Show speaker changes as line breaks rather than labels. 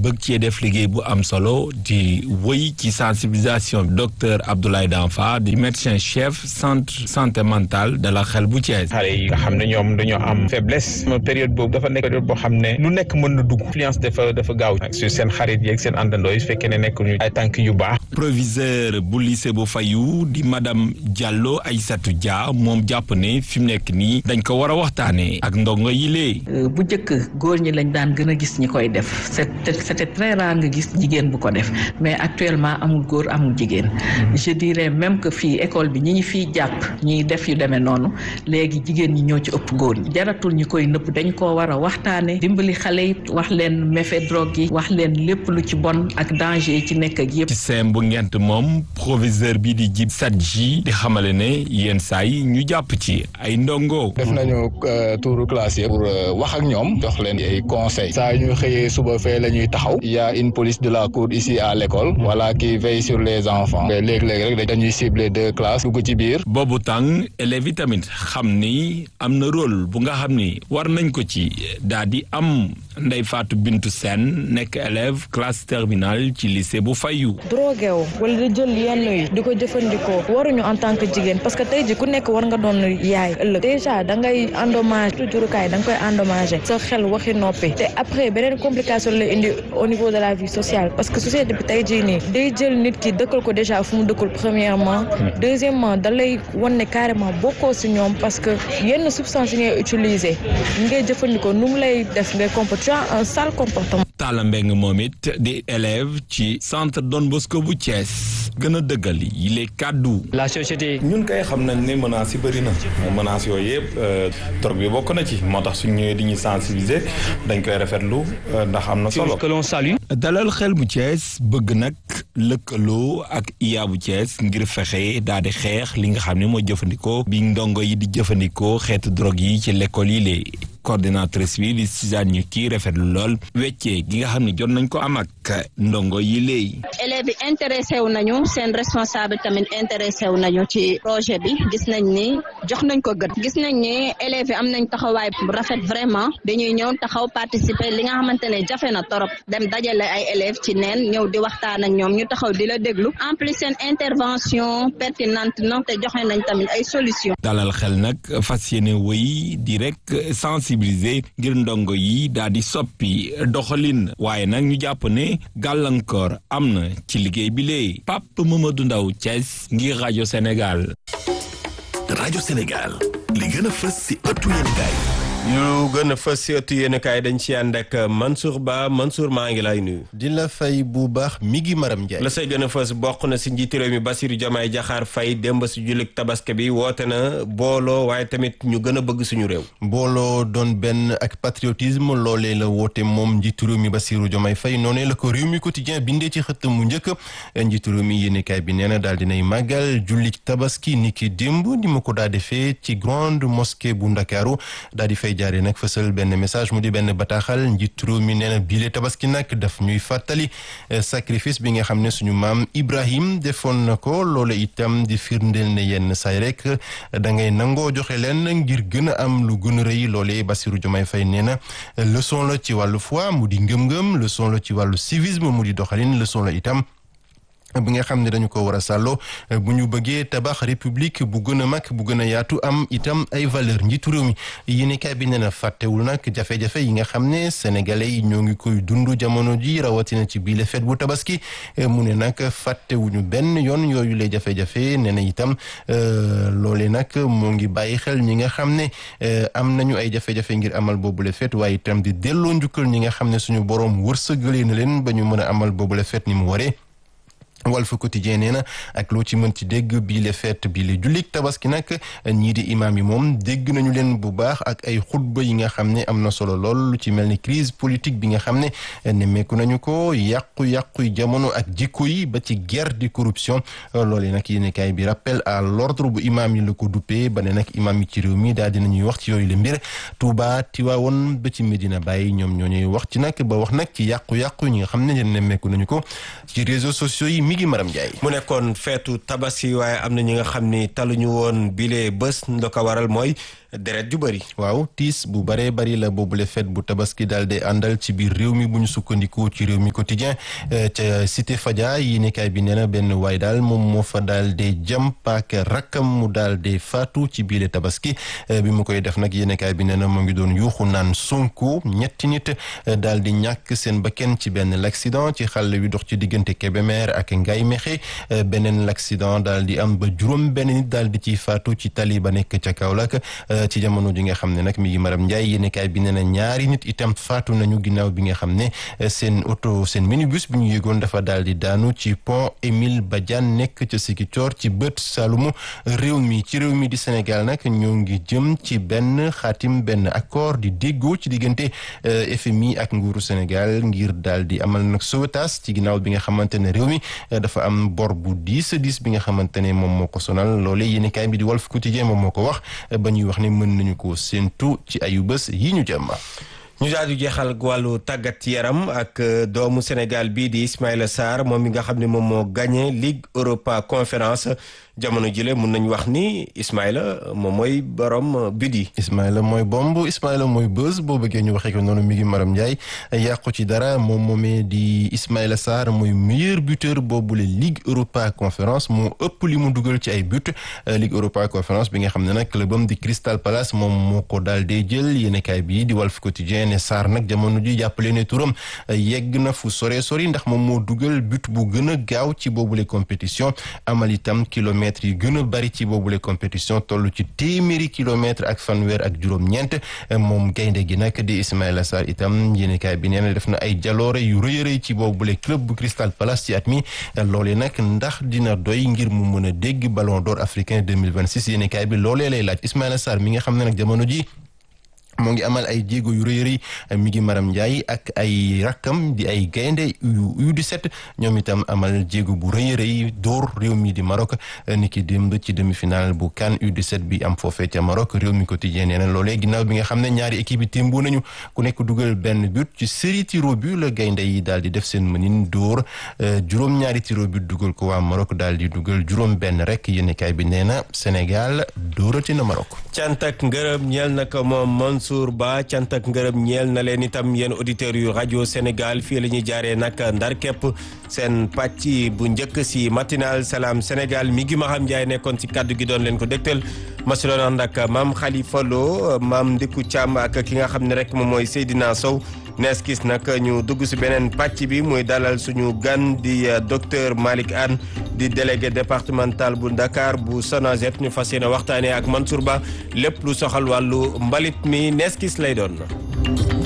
bëgg cee def liggéey bu am solo di wëy ci sensibilisation docteur Abdoulaye Danfa di médecin chef centre santé mentale de la xel bu Thiès.
xale yi nga xam ne ñoom dañoo am faiblesse période boobu dafa nekk période boo xam ne lu nekk mën na dugg influence dafa dafa gaaw sur seen xarit yeeg seen àndandoo yi su fekkee ne nekk ñu ay tànk yu baax.
proviseur bu lycée bu Fayu di madame Diallo Aïssatou Dia moom jàpp ne fi mu nekk nii dañ ko war a waxtaanee ak ndongo yi lee.
bu njëkk góor ñi lañ daan gën a gis ñi koy def c'était c'était très rare nga gis jigéen bu ko def mais actuellement amul góor amul jigéen je dirais même que fii école bi ñi ñi fiy jàpp ñiy def yu demee noonu léegi jigéen ñi ñoo ci ëpp góor ñi jaratul ñi koy nëpp dañ koo war a waxtaane dimbali xale yi wax leen méfait drogue yi wax leen lépp lu ci bon ak danger yi ci nekk ak yëpp.
ci seem bu ngent moom proviseur bi di jib Sadji di xamale ne yenn saa yi ñu jàpp ci ay ndongo.
def nañu touru classe yi pour wax ak ñoom jox leen ay conseils saa ñu xëyee suba fee la ñuy taxaw il y a une police de la cour ici à l'école voilà qui veille sur les enfants léeg-léeg rek dañuy cibler deux classes dugg ci biir.
boobu tàng élèves yi tamit xam ni am na rôle bu nga xam ni war nañ ko ci daal di am Ndeye Fatou Bintou Sène nekk élève classe terminale ci lycée bu Fayu.
drogué wu wala di jël yenn yi di ko jëfandikoo waruñu en tant que jigéen parce que tey ji ku nekk war nga doon yaay ëllëg déjà da ngay endommage jurukaay da nga koy endommagé sa xel waxi noppi te après beneen complication la indi au niveau de la vie sociale parce que société bi tey jii nii day jël nit ki dëkkal ko déjà fu mu dëkkul premièrement deuxièmement da lay wan ne carrément bokkoo si ñoom parce que yenn substance yi ngay utiliser ngay jëfandikoo nu mu lay def ngay comporter tu as un sale comportement.
Talla Mbeng moom it di élève ci centre Don Bosco bu Thiès gën a dëggal yi les kàddu.
la société.
ñun kay xam nañ ne menaces yi bëri na menaces yooyu yëpp drogue bi bokk na ci moo tax suñ ñëwee di ñu sensibiliser dañ koy rafetlu ndax am na solo.
que l'on salue.
dalal xel bu Thiès bëgg nag lëkkaloo ak IA bu Thiès ngir fexe daal di xeex li nga xam ne mooy jëfandikoo bi ndongo yi di jëfandikoo xeetu drogue yi ci l'école yi lee coordinatrice bi di Suzanne ñu kii rafetlu lool weccee gi nga xam ne jot nañ ko am ak ndongo yi léegi.
élèves yi intéressé wu nañu seen responsable tamit intéressé wu nañu ci projet bi gis nañ ni jox nañ ko gët gis nañ ni élèves yi am nañ taxawaay bu rafet vraiment dañuy ñëw taxaw participer li nga xamante ne jafe na torop dem dajale ay élèves ci neen ñëw di waxtaan ak ñoom ñu taxaw di la déglu en plus seen intervention pertinente na te joxe nañ tamit ay solutions.
dalal xel nag fas yéene wëy di rek sensibiliser ngir ndongo yi daal di soppi doxalin waaye nag ñu jàpp ne gàllankoor am na ci liggéey bi lee Pape Mamadou Ndaw Thiès ngir rajo Sénégal.
rajo Sénégal li gën a fës ci ëttu yéenekaay
yu gën a fës ci ëttu yéenekaay dañ ci ànd ak Mansour Ba Mansour maa ngi lay nuyu.
di la fay bu baax mi ngi maram Ndiaye.
la say gën a fës bokk na ci njiitu réew mi Bassirou Diomaye Diakhar Faye démb ci jullit tabaski bi woote na booloo waaye tamit ñu gën a bëgg suñu réew.
booloo doon benn ak patriotisme loolee la woote moom njiitu réew mi Bassirou Diomaye Faye noonee la ko réew mi quotidien bindee ci xët mu njëkk njiitu réew mi yéenekaay bi nee na daal dinay màggal jullit tabaski ni ki démb ni ma ko daa defee ci grande mosquée bu Ndakaaru daal di fay jaaree nag fësal benn message mu di benn bataaxal njiitu réew mi nee na biile tabaski nag daf ñuy fàttali sacrifice bi nga xam ne suñu maam Ibrahim defoon na ko loolu itam di firndeel ne yenn saay rek da ngay nangoo joxe leen ngir gën a am lu gën a rëy loolee Bassirou Diomaye Faye nee na leçon la ci wàllu foi mu di ngëm-ngëm leçon la ci wàllu civisme mu di doxalin leçon la itam bi nga xam ne dañu ko war a sàlloo bu ñu bëggee tabax république bu gën a mag bu gën a yaatu am itam ay valeur njiitu réew mi yéenekaay bi nee na fàttewul nag jafe-jafe yi nga xam ne sénégalais yi ñoo ngi koy dund jamono ji rawatina ci biile fête bu tabaski mu ne nag fàttewuñu benn yoon yooyu lay jafe-jafe nee na itam loole nag moo ngi bàyyi xel ñi nga xam ne am nañu ay jafe-jafe ngir amal boobule fête waaye itam di delloo njukkal ñi nga xam ne suñu boroom wërsëgalee na leen ba ñu mën a amal boobule fête ni mu waree Walf Quotidien nee na ak loo ci mën ci dégg bii le fête bii le jullit tabaski nag ñii di imaam yi moom dégg nañu leen bu baax ak ay xutba yi nga xam ne am na solo lool lu ci mel ni crise politique bi nga xam ne nemmeeku nañu ko yàqu-yàqu jamono ak jikko yi ba ci guerre di corruption loolee nag yéenekaay bi rappel à l'ordre bu imaam yi la ko duppee ba ne nag imaam yi ci réew mi daal dinañuy wax ci yooyu le mbir Touba Tiwaawoon ba ci Medina Baye ñoom ñoo ñuy wax ci nag ba wax nag ci yàqu-yàqu ñi nga xam ne nemmeeku nañu ko ci réseaux sociaux yi mi ngi maram Ndiaye
mu nekkoon feetu tabaski waaye am na ñi nga xam ni taluñu woon bile bés nda ko waral mooy deret ju bëri.
waaw tiis bu baree bari la boobule fête bu tabaski daal di àndal ci biir réew mi bu ñu sukkandikoo ci réew mi quotidien ca cité Fadia yi nekkaay bi nee na benn waay daal moom moo fa daal di jam paaka rakkam mu daal di faatu ci biile tabaski bi mu koy def nag yéenekaay bi nee na mu ngi doon yuuxu naan Sonko ñetti nit daal di ñàkk seen bakkan ci benn l'accident ci xàll wi dox ci diggante Kébémer ak Ngaye Mékhé beneen l'accident daal di am ba juróom benn nit daal di ciy faatu ci tali ba nekk ca Kaolack ci jamono ji nga xam ne nag mi ngi maram Ndiaye yéenekaay bi nee na ñaari nit itam faatu nañu ginnaaw bi nga xam ne seen oto seen minibus bi ñu yéegoon dafa daal di daanu ci pont Émile Badiane nekk ca Ziguinchor ci bët Saloum réew mi ci réew mi di Sénégal nag ñoo ngi jëm ci benn xaatim benn accord di déggoo ci diggante FMI ak nguuru Sénégal ngir daal di amal nag sauvetage ci ginnaaw bi nga xamante ne réew mi dafa am bor bu diis diis bi nga xamante ne moom moo ko sonal loole yéenekaay bi di Walf Quotidien moom moo ko wax ba ñuy wax ne mën nañu ko séentu ci ayu bés yi ñu jëm.
ñu daal di jeexal wàllu tàggat yaram ak doomu Sénégal bii di Ismaïla Sarr moom mi nga xam ne moom moo gagné Ligue Europa Conférence jamono jile mun nañu wax ni Ismaïla moom mooy borom but yi.
Ismaïla mooy bomb Ismaïla mooy buzz boo bëggee ñu waxee ko noonu mi ngi Maram Ndiaye yàqu ci dara moom moomee di Ismaïla Sarr mooy meilleur buteur boobule Ligue Europa Conférence moo ëpp li mu dugal ci ay but Ligue Europa Conférence bi nga xam ne nag clubam di Crystal Palace moom moo ko daal dee jël yéenekaay bi di Walf Quotidien ne Sarr nag jamono ji jàppale ne turam yegg na fu sore sori ndax moom moo dugal but bu gën a gaaw ci boobule compétition amal itam kilomètres yi gën a bari ci boobule compétition toll ci téeméeri kilomètres ak fanweer ak juróom-ñeent moom gaynde gi nag di Ismaïla Sarr itam yéenekaay bi nee na def na ay jaloore yu rëy a rëy ci boobule club bu Crystal Palace ci at mi loolee nag ndax dina doy ngir mu mën a dégg ballon d'or africain 2026 yéenekaay bi loolee lay laaj Ismaïla Sarr mi nga xam ne nag jamono ji moo ngi amal ay jéego yu rëy rëy mi ngi Maram Ndiaye ak ay rakkam di ay gaynde yu U17 ñoom itam amal jéego bu rëy rëy dóor réew mi di Maroc ni ki démb ci demi-finale bu CAN U17 bi am foofee ca Maroc réew mi quotidien nee na loolee ginnaaw bi nga xam ne ñaari équipe yi témboo nañu ku nekk dugal benn but ci série tiro but la gaynde yi daal di def seen mënin dóor juróom-ñaari tiro but dugal ko waa Maroc daal di dugal juróom benn rek yéenekaay bi nee na Sénégal dóorati na Maroc.
cant ak ngërëm ñeel na ko moom Mansour Ba cant ak ngërëm ñeel na leen itam yéen auditeurs yu rajo Sénégal fii la ñuy jaaree nag ndar képp seen pàcc bu njëkk si matinal salaam Sénégal mi ngi Maham Ndiaye nekkoon si kaddu gi doon leen ko dégtal ma si doon ànd ak maam Khalifa Lo maam Ndiku Thiam ak ki nga xam ne rek moom mooy Seydina Sow nees gis nag ñu dugg si beneen pàcc bi muy dalal suñu gan di docteur Malick Anne di délégué départemental bu Dakar bu SONAGED ñu fas yéene waxtaanee ak Mansour Ba lépp lu soxal wàllu mbalit mi nees gis lay doon.